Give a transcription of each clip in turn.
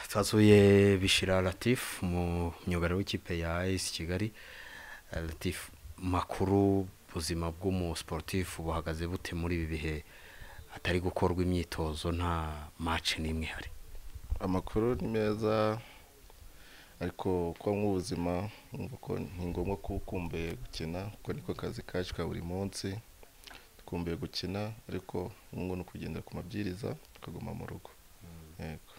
twasuye bishira Latif mu myugariro w'ikipe ya AS Kigali Latif makuru ubuzima bw'umusiporutifu buhagaze bute muri ibi bihe hatari gukorwa imyitozo nta maci n'imwe ihari amakuru ni meza ariko kuba nk'ubuzima ni ngombwa kuba ukumbuye gukina kuko niko kazi kacu ka buri munsi dukumbuye gukina ariko nk'ubu ni ukugendera ku mabwiriza tukaguma mu rugo yego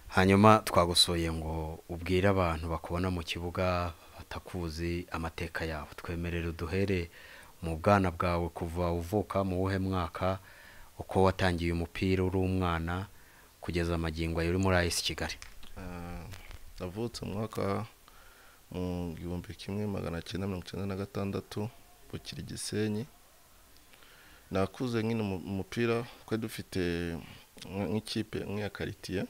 hanyuma twagusoye ngo ubwire abantu bakubona mu kibuga batakuzi amateka yabo twemerere uduhere mu bwana bwawe kuva uvuka mu wuhe mwaka uko watangiye umupira uri umwana kugeza amagingo ayo uri muri ayisi kigali navutse mu mwaka mu gihumbi kimwe magana cyenda mirongo icyenda na gatandatu bukiri gisenyi nakuze nyine umupira twari dufite nk'ikipe nk'iya karitiye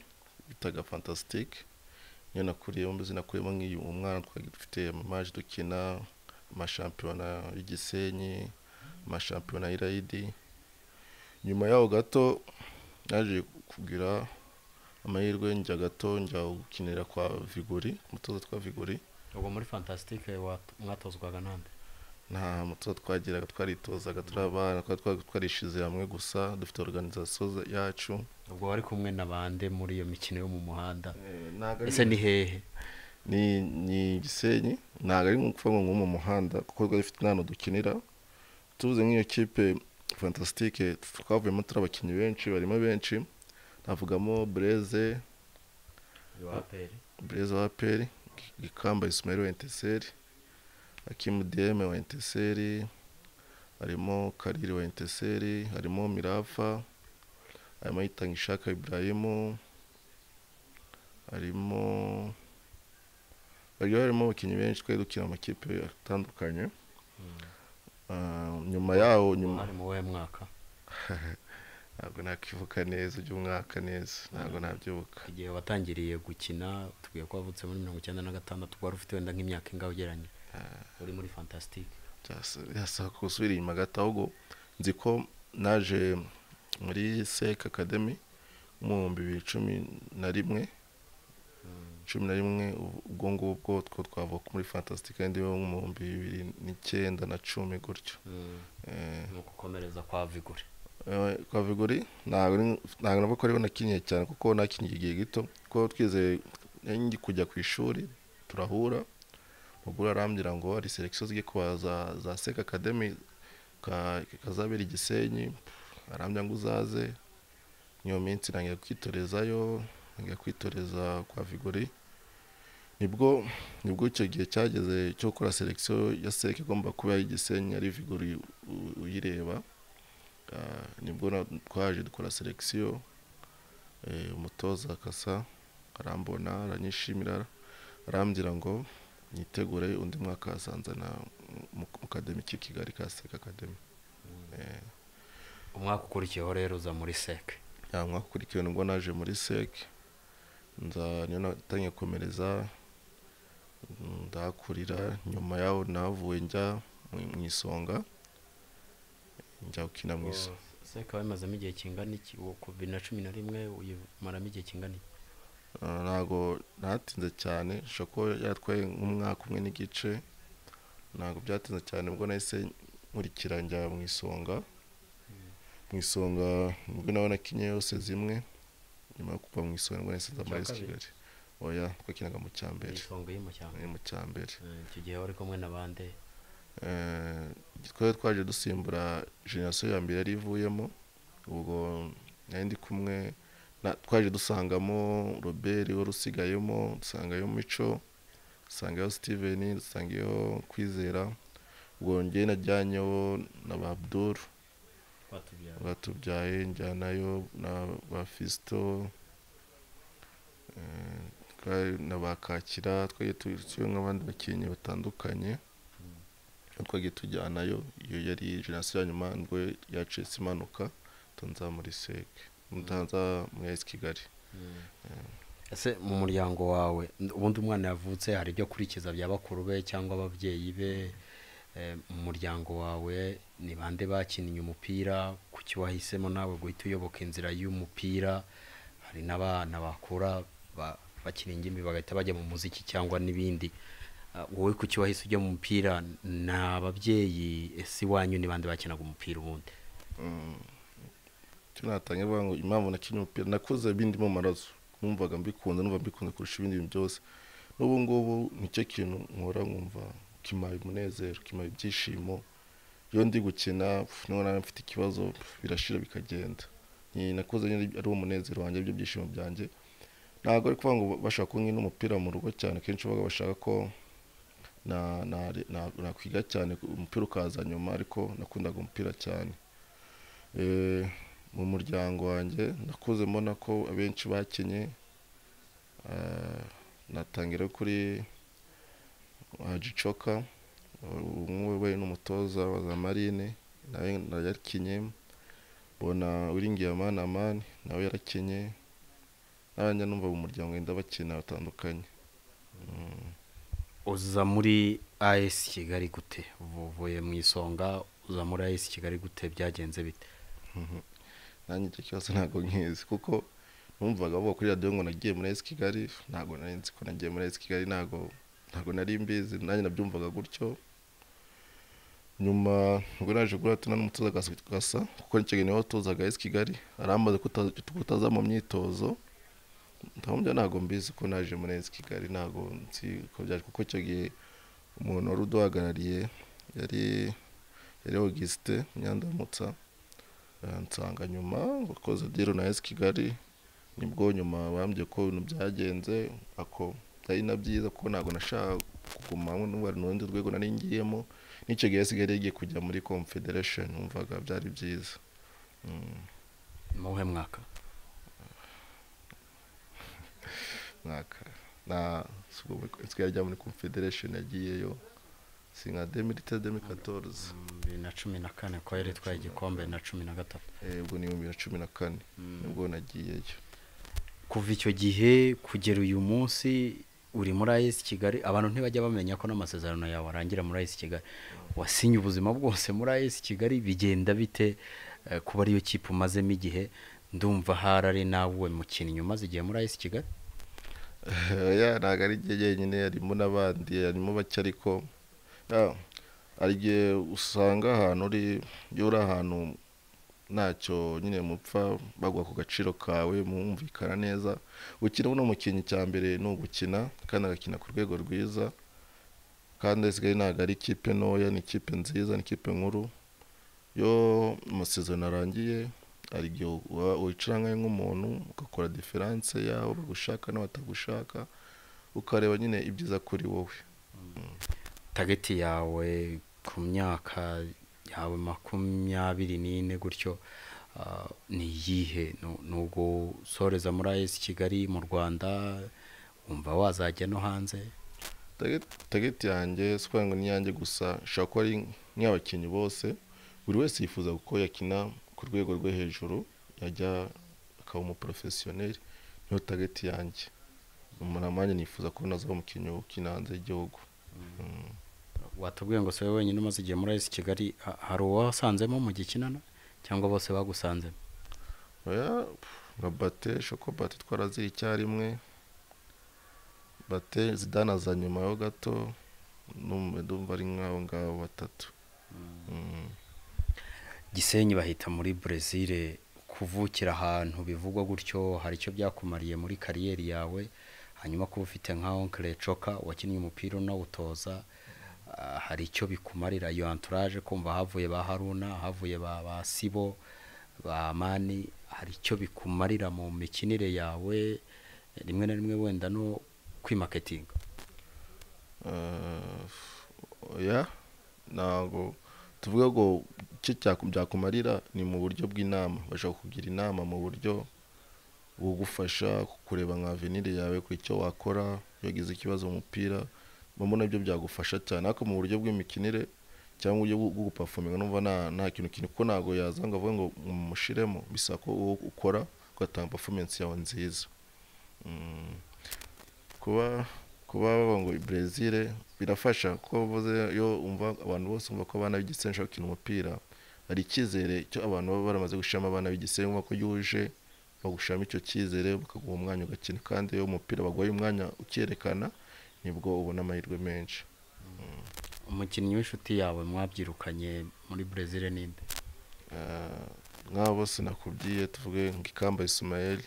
bitaga fantasitike niyo nakuriyemo mbese nakuyemo nk'iyu umwana twari dufite amamaji dukina amashampiyona y'igisenyi amashampiyona y'irayidi nyuma yaho gato naje kugira amahirwe njya gato njya gukinira kwa vigori umutoza twa vigori ubwo muri fantasitike mwatozwaga nande nta mutoza twagiraga twaritozaga turi abana twari twarishize hamwe gusa dufite organizasiyo yacu ubwo wari kumwe na bande muri iyo mikino yo mu muhanda ntabwo ese ni hehe ni ni gisenyi ntabwo ari ukuvuga ngo mu muhanda kuko twari dufite n'ahantu dukinira tubuze nk'iyo kipe fantasitike twavuyemo turi abakinnyi benshi barimo benshi navugamo bureze bureze wa peri ikamba isumeri wa enteseri akimu diyeme wa enteseri harimo kariri wa enteseri harimo mirafa harimo yitanga ishaka iburayimu harimo bagiye harimo abakinnyi benshi twari dukina amakipe atandukanye nyuma yaho nyuma mwari mu wuhe mwaka ntabwo nakivuka neza umwaka neza ntabwo nabyibuka igihe watangiriye gukina tubwiye ko wavutse muri mirongo icyenda na gatandatu wari ufite wenda nk'imyaka ingahe ugeranye uri muri fantasitike byasaba gusubira inyuma gato ahubwo nzi ko naje muri sec academy mu bihumbi bibiri cumi na rimwe cumi na rimwe ubwo ngubwo two twavuka muri fantastic kandi yo mu bihumbi bibiri n'icyenda na cumi gutyo Eh, ni ugukomereza kwa vigure eh, kwa vigori ntabwo ari- ntabwo navuga ko ariho nakiniye cyane kuko nakiniye igihe gito kuko twizeye ngi kujya ku ishuri turahura muguru arambwira ngo hari selekisiyo zigiye kuba za, za sec academy ka- kazabera igisenyi arambwira ngo uzaze niyo minsi ntangira kwitorezayo ntangira kwitoreza kwa vigori nibwo nibwo icyo gihe cyageze cyo gukora selekisiyo ya sec igomba kuba y'igisenyi ari vigori u- uyireba Ah, nibwo na- twaje dukora selekisiyo Eh, umutoza akasa arambona aranyishimira arambwira ngo nitegure undi mwaka asanzana mu kademi k'i kigali ka sec academy umwaka ukurikiyeho rero uza muri seke ya mwakurikiwe nibwo naje muri sec nza niyo natangiye komereza ndahakurira nyuma yaho navuye njya mu- mu isonga njya gukina mu isonga seke wayimazemo igihe kingana iki uwo ku bibiri na cumi na rimwe uyimaramo igihe kingana iki Ah, ntabwo ntatinze cyane ishobora kuba yatwaye nk'umwaka umwe n'igice ntabwo byatinze cyane ubwo nahise nkurikira njya mu isonga mu isonga nibwo nawe nakinye yose zimwe nyuma yo kuva mu isonga nibwo nahise Mu nza cya muri AS kabiri? kigali oya twakinaga mu cya mbere isonga y'amashyamba ni mu cya mbere icyo gihe wari kumwe na bande Eh, twari twaje dusimbura generasiyo ya mbere yari ivuyemo ubwo nari ndi kumwe na- twaje dusangamo robert wari usigayemo dusangayo mico dusangayo steven dusangayo kwizera ubwo njye najyanyeho na ba abdul twatubyara batubyaye njyanayo na ba fisito eh, twari na ba kakira twagiye turiyo nk'abandi bakinnyi batandukanye twagiye tujyanayo iyo yari jenoside ya nyuma nibwo yacitse impanuka tunza muri sec ntanza muri ayisi kigali ese mu muryango wawe n- ubundi umwana yavutse hari ibyo akurikiza bya bakuru be cyangwa ababyeyi be Eh, mu muryango wawe ni bande bakinnye umupira kuki wahisemo nawe guhita uyoboka inzira y'umupira hari n'abana bakura ba- bakina ingimbi bagahita bajya mu muziki cyangwa n'ibindi Ah, wowe kuki wahise ujya mu mupira ni ababyeyi ese iwanyu ni bande bakinaga umupira ubundi icyo natangira vuga ngo impamvu nakinnye umupira nakoze bindimo amaraso numvaga mbikunda numva mbikunda kurusha ibindi bintu byose n'ubu ngubu nicyo kintu nkora nkumva kimpaye umunezero kimpaye ibyishimo iyo ndi gukina pf, niba nawe mfite ikibazo pf, birashira bikagenda Ni- nakoze nyine ari wo munezero wanjye ibyo byishimo byanjye ntabwo ari kuvuga ngo bashaka kunkina umupira mu rugo cyane kenshi babaga bashaka ko na- na- na- nakwiga cyane umupira ukaza nyuma ariko nakundaga umupira cyane Eh, mu muryango wanjye nakuze mbona ko abenshi bakenye Ah, natangira kuri jicoka umwe we n'umutoza wa za marine nawe nawe yarakinye mbona wiringiye amani amani nawe yarakinye nanjye numva mu muryango wenda bakina batandukanye uza muri as kigali gute uvuye mu isonga uza muri as kigali gute byagenze bite nanjye icyo kibazo ntabwo nkizi kuko numvaga bavuga kuri radiyo ngo nagiye muri esi kigali ntabwo nari nzi ko nagiye muri esi kigali ntabwo ntabwo nari mbizi nanjye nabyumvaga gutyo nyuma ubwo naje guhura n'umutoza gasa- gasa kuko nicyo gihe niwe watozaga esi kigali arambaza ko utaza- ko utaza mu myitozo ndamubwira ntabwo mbizi ko naje muri esi kigali ntabwo nzi ko byaje kuko icyo gihe umuntu wari uduhagarariye yari yari Augustin Nyandamutsa nsanga nyuma bakoze diro na esi kigali nibwo nyuma bambwiye ko ibintu byagenze ako ari na byiza kuko ntabwo nashaka kuguma n'uwari mu rundi rwego nari ngiyemo n'icyo gihe esi kigali yagiye kujya muri confederation numvaga byari byiza mu wuhe mwaka mwaka na subwo muri- esi kigali yajya muri confederation yagiyeyo si nka demirite demirikatoroze bibiri na cumi na kane ko yari itwaye igikombe na cumi na gatatu ubwo ni ibihumbi bibiri na cumi na kane nibwo nagiyeyo kuva icyo gihe kugera uyu munsi uri muri IS Kigali abantu ntibajya bamenya ko n'amasezerano yawe arangira muri IS Kigali wasinye ubuzima bwose muri IS Kigali bigenda bite eh, kuba ariyo kipe umazemo igihe ndumva hari ari nawe mukinnyi umaze igihe muri IS Kigali ya ntabwo ari igihe jyenyine harimo n'abandi harimo bake ariko ya, hari igihe usanga ahantu uri iyo uri ahantu ntacyo nyine mupfa bagwa ku gaciro kawe mwumvikana neza gukina buno mukinnyi cya mbere ni ugukina kandi agakina ku rwego rwiza kandi isigaye ntabwo ari ikipe ntoya ni ikipe nziza ni ikipe nkuru iyo amasezerano arangiye hari igihe uba wicara nkayo nk'umuntu ugakora diferanse yawe bagushaka n'abatagushaka ukareba nyine ibyiza kuri wowe tageti yawe ku myaka yawe makumyabiri n'ine gutyo ah, ni iyihe Nu- ni ugusoreza muri IS Kigali mu Rwanda wumva wazajya no hanze Target- target yanjye si ukuvuga ngo ni iyanjye gusa ishobora kuba ari nk'abakinnyi bose buri wese yifuza ko yakina ku rwego rwo hejuru yajya akaba umuporofesiyoneri niyo target yanjye umuntu amanjye nifuza ko nazaba umukinnyi ukina hanze y'igihugu watubwiye ngo si wowe wenyine umaze igihe muri IS Kigali ha- hari uwasanzemo mu gikinana cyangwa bose bagusanzemo oya nka bate shoko bate twarazira icyarimwe bate zidana za nyuma ho gato numva ndumva ari nk'abo ngabo batatu Mm. Gisenyi bahita muri Brazil kuvukira ahantu bivugwa gutyo hari icyo byakumariye muri kariyeri yawe hanyuma kuba ufite nka Oncle Coka wakinnye umupira unawutoza ah, hari icyo bikumarira iyo entourage kumva havuye ba Haruna havuye ba, ba Sibo ba Mani hari icyo bikumarira mu mikinire yawe rimwe na rimwe wenda no kwimaketinga Eh, oya ntabwo tuvuga ngo icyo cyaku- byakumarira ni mu buryo bw'inama bashobora kugira inama mu buryo bugufasha kureba nka venire yawe ku icyo wakora iyo ugize ikibazo mu mupira bamwe nabyo byagufasha cyane ariko mu buryo bw'imikinire cyangwa uburyo bwo- bwo gupafominga numva nta nta kintu kintu kuko ntabwo yaza ngo avuge ngo mumushiremo bisaba ko uwo ukora ugatanga performance yawe nziza Mm kuba kuba bavuga ngo Brezil birafasha kuko bavuze iyo umva abantu bose umva ko abana b'igitsina bashobora gukina umupira hari icyizere cyo abantu baba baramaze gushiramo abana b'igitsina ubona ko yuje bagushyiramo icyo cyizere bakaguha umwanya ugakina kandi iyo umupira baguhaye umwanya ucyerekana nibwo ubona amahirwe menshi umukinnyi w'inshuti yawe mwabyirukanye muri brezil ninde Eh, nk'abo bose nakubwiye tuvuge nk'ikamba isimayeli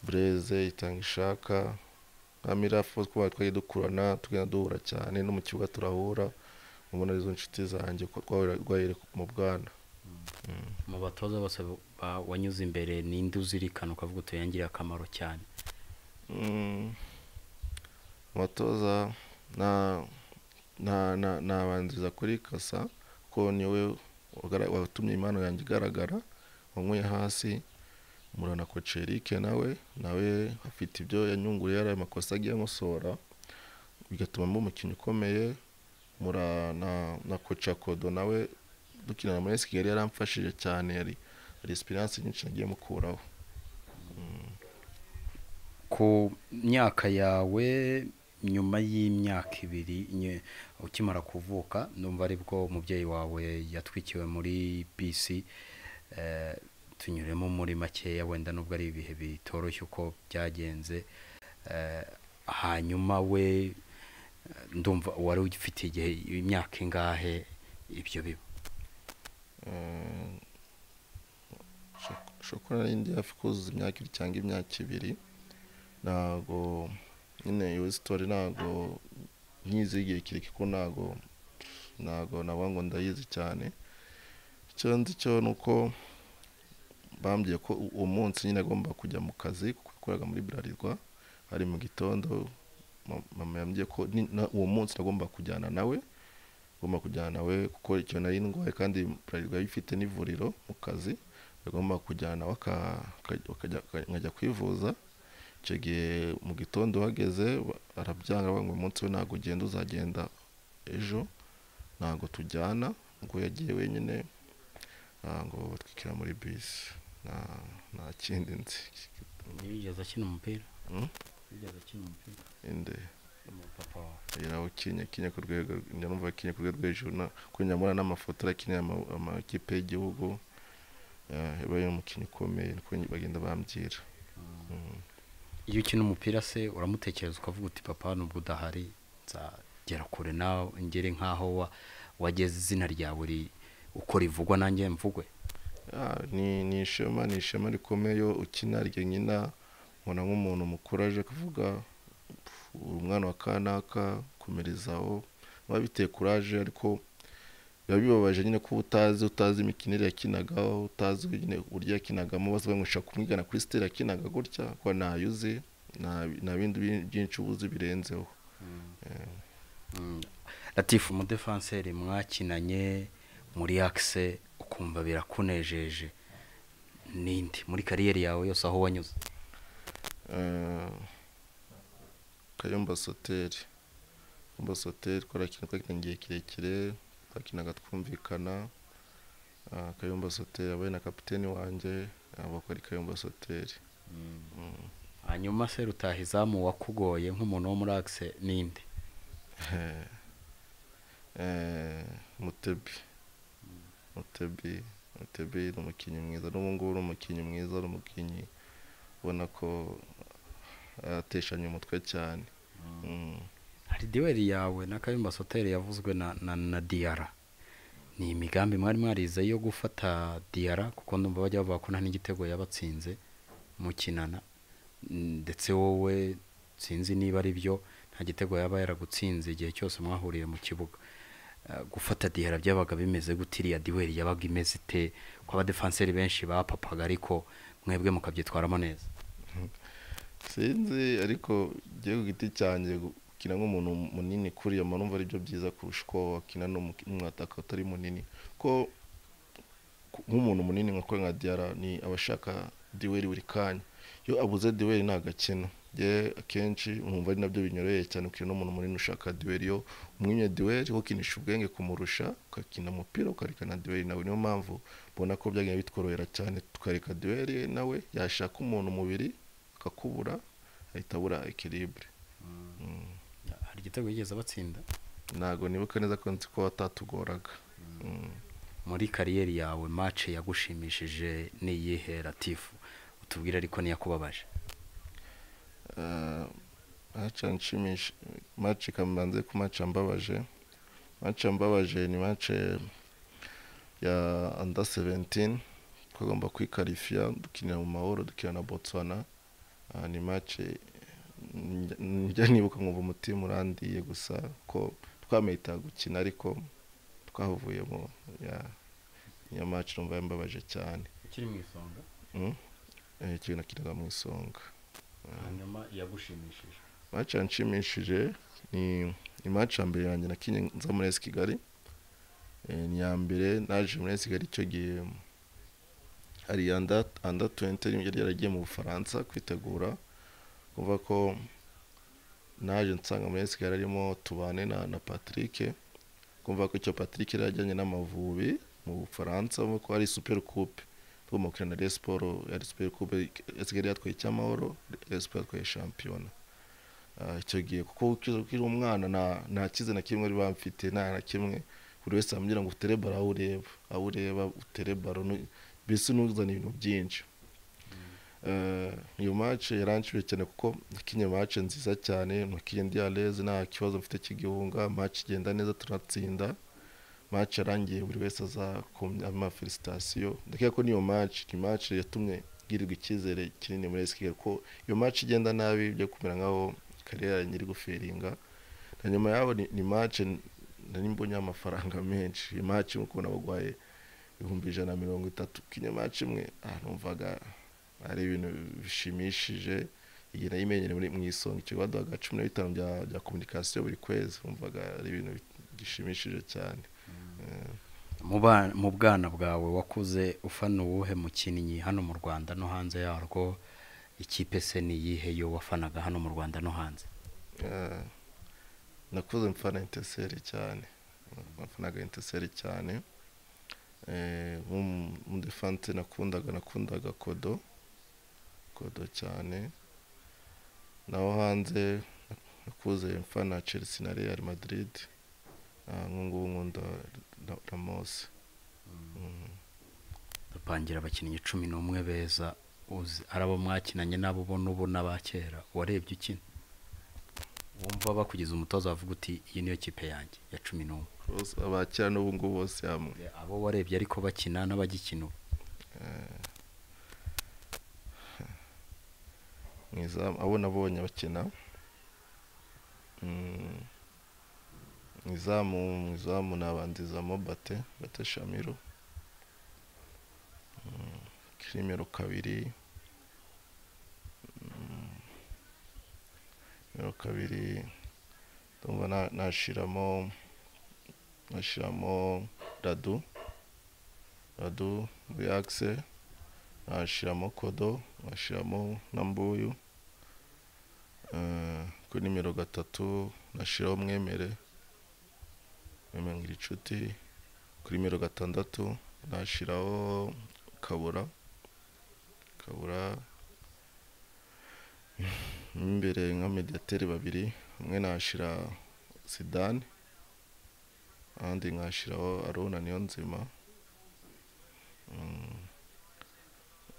bureze itanga ishaka nka mirafu twaba twagiye dukurana tugenda duhura cyane no mu kibuga turahura ubona arizo nshuti zanjye ko twahurira- rwahere mu bwana mu batoza bose ba- wanyuze imbere ninde uzirikana ukavuga uti yangiriye akamaro cyane Mm, abatoza na na na nabanziriza kuri kasa ko niwe wagra- watumye impano yanjye igaragara wanywe hasi murana koce Eric nawe nawe afite ibyo yanyunguriye yari amakosa agiye amusora bigatuma mba umukinnyi ukomeye mura na na koca kodo nawe dukinana muri esi kigali yaramfashije cyane yari hari esperance nyinshi nagiye mukuraho ku myaka yawe nyuma y'imyaka ibiri nye- ukimara kuvuka numva aribwo umubyeyi wawe yatwikiwe muri bisi eh, tunyuremo muri makeya wenda nubwo ari ibihe bitoroshye uko byagenze Eh, hanyuma we eh, ndumva wari ufite igihe imyaka ingahe ibyo biba shokora nari ndi hafi kuzuza imyaka ibiri cyangwa imyaka ibiri ntago nyine iyo sitori ntago nyizi igihe kirekire kuko ntago ntago naba ngo ndayizi cyane icyo nzi cyo ni uko bambwiye ko u- uwo munsi nyine agomba kujya mu kazi kuko yakoraga muri burarirwa hari mu gitondo ma- mama yambwiye ko ni- na- uwo munsi nagomba kujyana nawe agomba kujyana nawe kuko icyo nari ndwaye kandi burarirwa yari ifite n'ivuriro mu kazi agomba kujyana waka- ka- wakajya- ka- nkajya kwivuza icyo gihe mu gitondo uhageze ba- arabyanga aravuga ngo uyu munsi we ntabwo ugenda uzagenda ejo ntabwo tujyana ngo yagiye wenyine ntabwo batwikira muri bisi nta nta kindi nzi ntibigeze akina umupira Mm. ntibigeze akina umupira inde papa wawe yarawukinye kinye ku rwego njya numva kinye ku rwego rwo hejuru na kuri nyamura n'amafoto arakinira ama- amakipe y'igihugu eh, yabaye umukinnyi ukomeye niko bagenda bambwira iyo ukina umupira se uramutekereza ukavuga uti papa nubwo udahari nzagera kure nawe ngere nk'aho wa- wageze izina ryawe ri- uko rivugwa nanjye mvugwe Ah, ni ni ishema ni ishema rikomeye iyo ukina ryonyine ubona nk'umuntu mukuru aje kuvuga "Pfu, umwana wa kanaka komerezaho biba biteye kuraje ariko biba bibabaje nyine ko utazi utazi imikinire yakinagaho utazi nyine uburyo yakinagamo bose bamwisha kumwigana kuri sitera yakinaga gutya ko ntayo uzi nta- nta bindi bi- byinshi uba uzi birenzeho Mm. latifu umudefanseri mwakinanye muri akise ukumva birakunejeje ninde muri kariyeri yawe yose aho wanyuze Eh, kayumba soteri kayumba soteri twarakina twakina igihe kirekire twakinaga twumvikana Ah, kayumba soteri yabaye na kapiteni wanjye ntabwo ari kayumba soteri hanyuma se rutahizamu wakugoye nk'umuntu wo muri akise ninde Eh, eh, mutebi mutebi mutebi ni umukinnyi mwiza n'ubu ngubu ni umukinnyi mwiza ni umukinnyi ubona ko ateshanye umutwe cyane Mm. hari diwari yawe na kayumba soteri yavuzwe na, na, na diyara ni imigambi mwari mwarize yo gufata diyara kuko ndumva bajya bavuga ko nta n'igitego yabatsinze mukinana Mm, ndetse wowe sinzi niba ari byo nta gitego yaba yaragutsinze igihe cyose mwahuriye mu kibuga Eh, gufata diyara byabaga bimeze gute iriya diwari yabaga imeze ite ko abadefanseri benshi bapapaga ariko mwebwe mukabyitwaramo neza sinzi ariko njyewe ku giti cyanjye gukina nk'umuntu munini kuri iyo numva ari byo byiza kurusha uko wakina n'umu- n'umwataka utari munini ko ku- nk'umuntu munini nka kwe nka diyara ni abashaka diweri buri kanya iyo abuze diweri ntabwo akina njye akenshi nkumva ari nabyo binyoroheye cyane ukina n'umuntu munini ushaka diweri iyo umwimye diweri ukinisha ubwenge kumurusha ukakina umupira ukarekana diweri nawe niyo mpamvu mbona ko byagiye bitworohera cyane tukareka diweri nawe yashaka umuntu umubiri akakubura ahita abura ekiribure hari igitego yigeze abatsinda ntabwo nibuka neza ko nzi ko watatugoraga Mm. muri kariyeri yawe mace yagushimishije ni iyihe latifu utubwira ariko ntiyakubabaje maca nshimisha maca kamanze ku maca mbabaje maca mbabaje ni maca ya under 17 twagomba kwikarifiya dukinira mu mahoro dukinira na botswana Ah, ni mace njya nibuka nkumva umutima urandiye gusa ko twamahita gukina ariko twavuye mu ya ya mace numva yambabaje cyane ukiri mu isonga Mm. Eh, ikintu nakinaga mu isonga hanyuma yagushimishije mace yanshimishije ni ni mace ya mbere yanjye nakinnye nza muri esi kigali Eh, ni iya mbere naje muri esi kigali icyo gihe hari anda anda tuwenti yari yaragiye mu bufaransa kwitegura kumva ko naje nsanga muri esi kigali harimo tubane na na patrick kumva ko icyo patrick yari yajyanye n'amavubi mu bufaransa kumva ko hari super coupe tugomba gukina na Rayon Sports yari super coupe esi kigali yatwaye icy'amahoro Rayon Sports yatwaye shampiyona Ah, icyo gihe kuko ukiri umwana nta- nta cyize na kimwe bari bamfite nta na kimwe buri wese ambwira ngo utere baro aho ureba aho ureba utere baro nu- mbese ntuzane ibintu byinshi Eh, iyo mace yaranshyuye cyane kuko nakinye mace nziza cyane nakinye ndi aleze nta kibazo mfite cy'igihunga mace igenda neza turatsinda mace yarangiye buri wese azakumya amafelisitasiyo ndakeka ko n'iyo mace ni mace yatumye ngirirwa icyizere kinini muri esi kigali ko iyo mace igenda nabi byo kumera nk'aho karere yanjye iri guferinga na nyuma yaho ni, ni mace nari mbonye amafaranga menshi iyi mace nk'uko nabaguhaye ibihumbi ijana na mirongo itatu ukinye mace imwe ah, numvaga ari ibintu bishimishije igenda yimenyere muri mu isonga icyo baduhaga cumi na bitanu bya bya kominikasiyo buri kwezi numvaga ari ibintu bishimishije cyane Eh. Mu ba- mu bwana bwawe wakuze ufana uwuhe mukinnyi hano mu rwanda no hanze yarwo ikipe se ni iyihe yo wafanaga hano mu rwanda no hanze Eh, nakuze mfana inteseri cyane nafanaga inteseri cyane Eh, mu- mu defante nakundaga nakundaga kodo kodo cyane naho hanze nakuze mfana chelsea na real madrid Ah, nk'ubu nkunda Ra- ramos dupangira abakinnyi cumi n'umwe beza uzi ari abo mwakinanye n'abo ubona ubona ba kera warebye ukina wumva bakugeza umutoza wavuga uti iyi niyo kipe yanjye ya cumi n'umwe bose abakira n'ubu ngubu bose hamwe abo warebye ariko bakina n'abagikina ubu mu izamu abo nabonye bakina Mm, mu izamu mu izamu nabandizamo bate bate shamiro Mm, kirimero kabiri Mm, kirimero kabiri ndumva na- nashiramo nashiramo radu radu reakse nashiramo kodo nashiramo na mbuyu Eh, kuri nimero gatatu nashyiraho mwemere mwemere ngira inshuti kuri nimero gatandatu nashyiraho kabura kabura mo imbere nka mediateri babiri umwe nashyira sidani ahandi nkashyiraho arona niyo nzima Mm,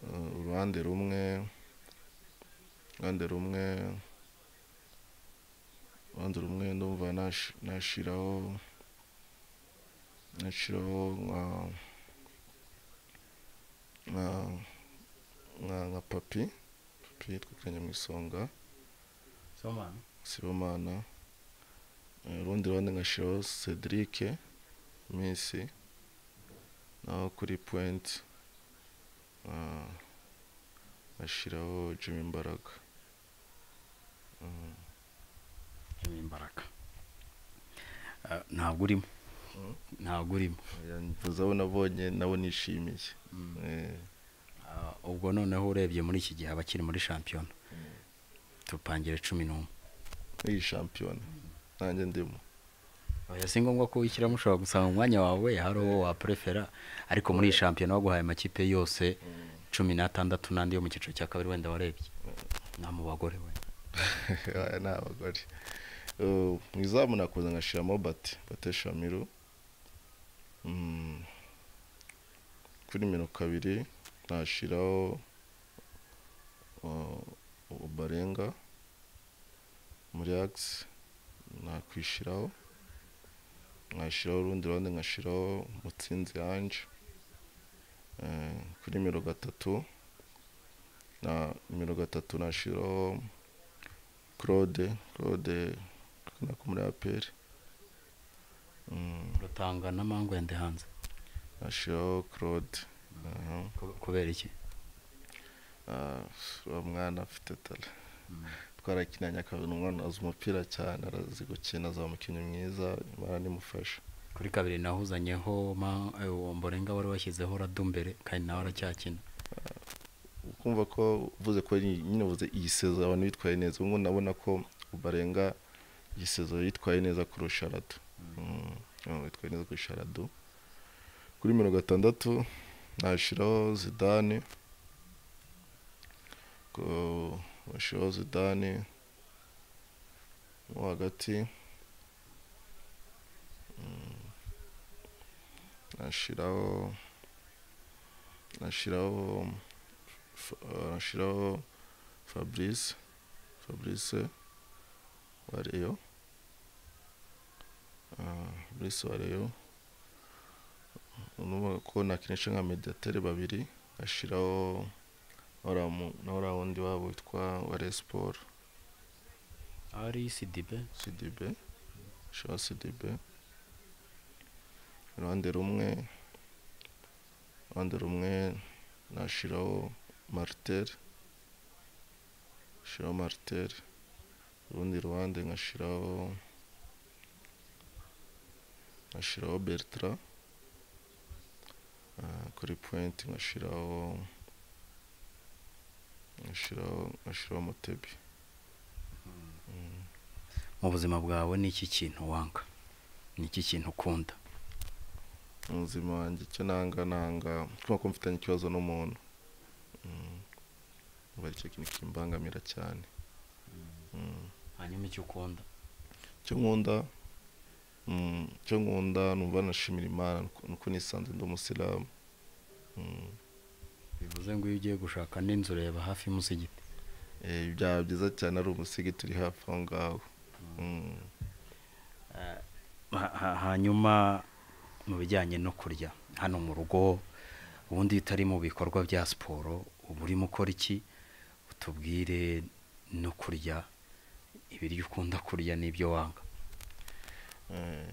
eh, uruhande rumwe uruhande rumwe uruhande rumwe ndumva nash- nashiraho nashiraho nka nka nka nka papi papi twikanye mu isonga sibomana Eh, urundi ruhande nkashiraho cedric misi naho kuri point ah, nkashiraho jimmy imbaraga Jimmy imbaraga Eh, ntabwo urimo ntabwo urimo mvuze abo nabonye nabo nishimiye Eh, Ah, ubwo noneho urebye muri iki gihe abakiri muri shampiyona tupangire cumi n'umwe iyi shampiyona nanjye ndimo oya si ngombwa ko wishyiramo ushobora gusanga umwanya wawe hari uwo waprefera ariko muri iyi shampiyona baguhaye amakipe yose cumi n'atandatu n'andi yo mu cyiciro cya kabiri wenda warebye nta mu bagore we aya ni abagore Eh, mu izamu nakuza nkashiramo bate bate shamiru Mm, kuri nimero kabiri nashiraho barenga muri agisi nakwishiraho nkashyiraho urundi ruhande nkashyiraho mutsinzi yanjye Eh, kuri nimero gatatu na nimero gatatu nashyiraho claude claude na muri aperi rutanga n'amangu yandi hanze nashyiraho claude aha. Ku- kubera iki Ah, uwo mwana afite tara twarakinanye akabona umwana azi umupira cyane arazi gukina azaba umukinnyi mwiza imana nimufasha kuri kabiri nahuzanyeho ma- eh, uwo mborenga wari washyizeho radu mbere kandi nawe aracyakina kumva ko uvuze ko nyine nyine uvuze iyi sezo abantu bitwaye neza ubwo nabona ko barenga iyi sezo yitwaye neza kurusha rado yitwaye neza kurusha rado kuri mirongo itandatu nashyiraho zidane Ko- bashyiraho zidane mo hagati Mm, nashyiraho nashyiraho F- uh, nashyiraho fabrice fabrice wa reyo Ah, fabrice wa reyo urumva ko nakinisha nka mediatere babiri ashyiraho na uriya wundi wabo witwa ware siporo ari sidibe cdb ashyiraho cdb uruhande rumwe uruhande rumwe nashyiraho martel ashyiraho martel urundi ruhande nkashyiraho nkashyiraho bertra Ah, kuri point nkashyiraho nkashyiraho nkashyiraho mutebi mu buzima bwawe ni iki kintu wanga ni iki kintu ukunda mu buzima wanjye icyo nanga nanga kuba ko mfitanye ikibazo n'umuntu Mm. ubu aricyo kintu kimbangamira cyane Mm. hanyuma icyo ukunda icyo nkunda mm, icyo nkunda numva nashimira imana nuko- nuko nisanze ndi umusilamu Mm. bivuze ngo iyo ugiye gushaka n'inzu reba hafi y'umusigiti Eh, byaba byiza cyane ari umusigi turi hafi aho ngaho Mm. Ha- ha- hanyuma mu bijyanye no kurya hano mu rugo ubundi iyo utari mu bikorwa bya siporo uba urimo ukora iki utubwire no kurya ibiryo ukunda kurya n'ibyo wanga Eh,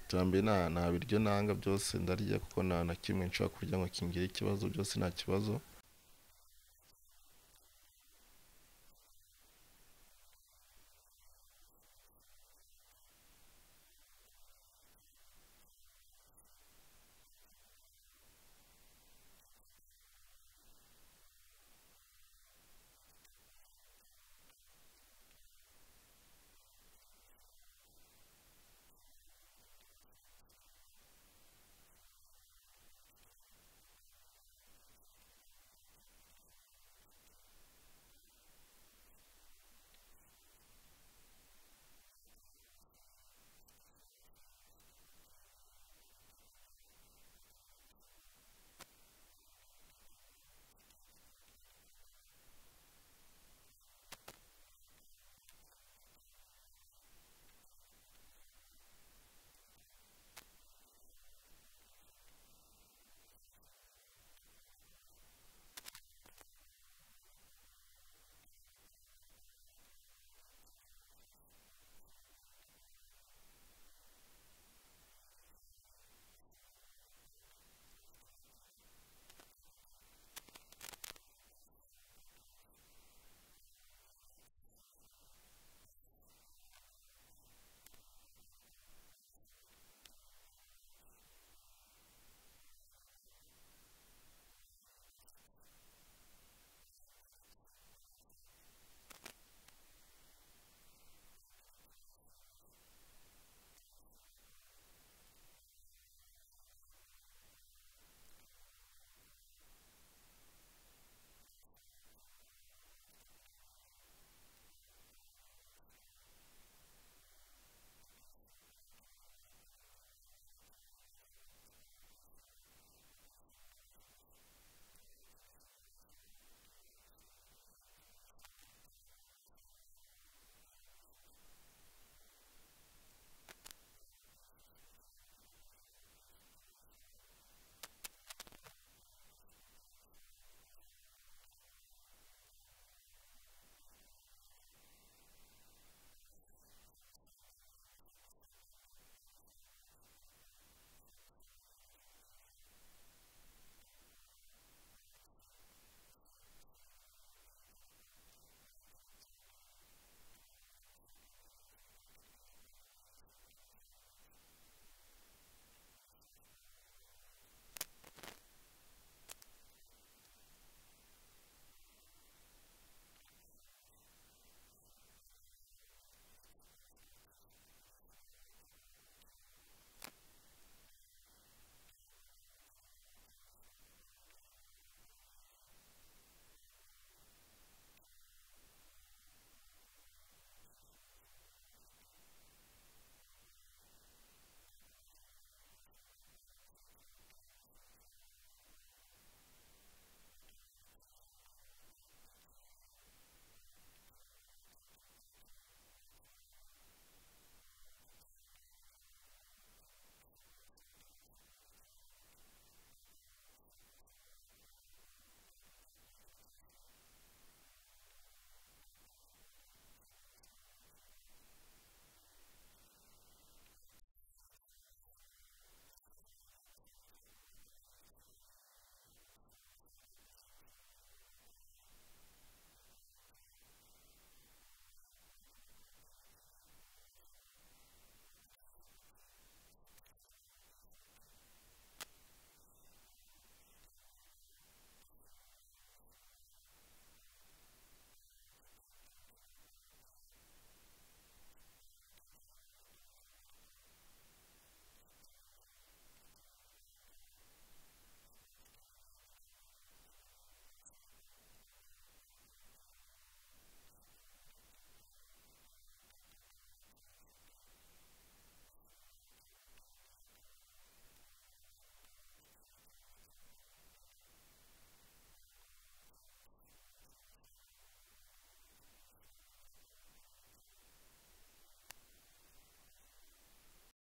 iterambere nta nta biryo nanga byose ndarya kuko nta na kimwe nshobora kurya ngo kingire ikibazo byose nta kibazo